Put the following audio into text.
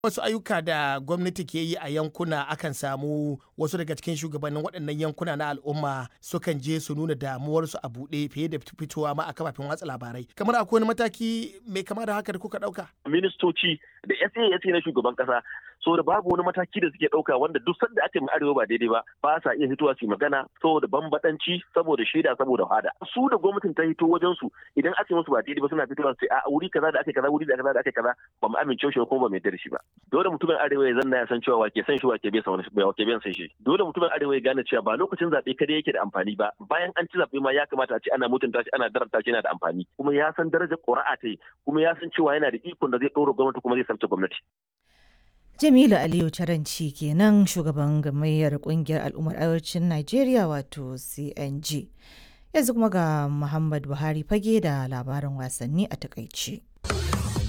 wasu ayyuka da gwamnati ke yi a yankuna akan samu wasu daga cikin shugabannin waɗannan yankuna na al'umma sukan je su nuna damuwarsu a buɗe fiye da fitowa ma a kafafen watsa labarai kamar akwai wani mataki mai kama da haka da kuka ɗauka ministoci da SA na shugaban kasa so da babu wani mataki da suke ɗauka wanda duk sanda ake mai arewa ba daidai ba ba sa iya fitowa su magana saboda bambadanci saboda shaida saboda hada su da gwamnatin ta hito wajen su idan ake musu ba daidai ba suna fitowa su a wuri kaza da ake kaza wuri da kaza da ake kaza ba mu amince shi kuma ba mai da shi ba dole mutumin arewa ya zanna ya san cewa wake san shi wake bai san wani wake bai san shi dole mutumin arewa ya gane cewa ba lokacin zabe kada yake da amfani ba bayan an ci zabe ma ya kamata a ce ana mutunta shi ana daranta shi yana da amfani kuma ya san darajar ƙuri'a ta yi kuma ya san cewa yana da ikon da zai ɗora gwamnati kuma zai sabta gwamnati Jamilu Aliyu Taranci kenan shugaban gamayyar kungiyar al'ummar arewacin Najeriya wato CNG. Yanzu kuma ga Muhammad Buhari fage da labarin wasanni a takaice.